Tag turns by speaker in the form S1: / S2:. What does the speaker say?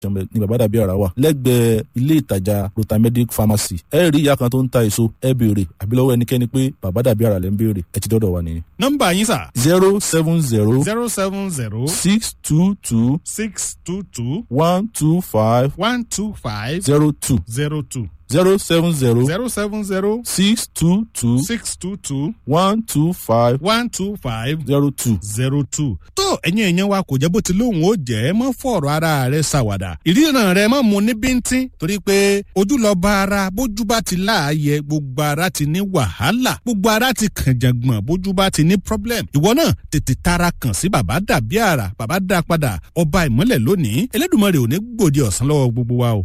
S1: jọmọ ní bàbá dàbí ara wà lẹ́gbẹ̀ẹ́ ilé ìtajà rotamedic pharmacy ẹ rí ìyá kan tó ń ta èso ẹ béèrè àbí lọ́wọ́ ẹnikẹ́ni pé bàbá dàbí ara lẹ́ ń béèrè ẹ ti dọ́dọ̀ wa nìyẹn.
S2: nọ́mbà yín sà
S1: zero seven zero
S2: zero seven zero
S1: six two two
S2: six two two
S1: one two five
S2: one two five
S1: zero two
S2: zero two
S1: zero seven zero
S2: zero seven zero
S1: six two two
S2: six two two
S1: one two five
S2: one two five
S1: zero two.
S2: zero two. tó ẹ̀yin èèyàn wa kò jẹ́ bó ti lóhùn ó jẹ́ mọ́ fọ̀rọ̀ ara rẹ̀ ṣàwàdà. ìríran rẹ̀ mọ́ mu ní bíntín torí pé ojú lọ bá ara bójú bá ti láàyè gbogbo ara ti ní wàhálà gbogbo ara ti kànjàngbọ̀n bójú bá ti ní problem. ìwọ náà tètè tara kàn sí bàbá dàbí àrà bàbá dá padà ọba ìmọ̀lẹ̀ lónìí elédùnmọ̀ rẹ̀ ò ní gbòde ọ̀sán lọ́wọ́ gbogbo wa o.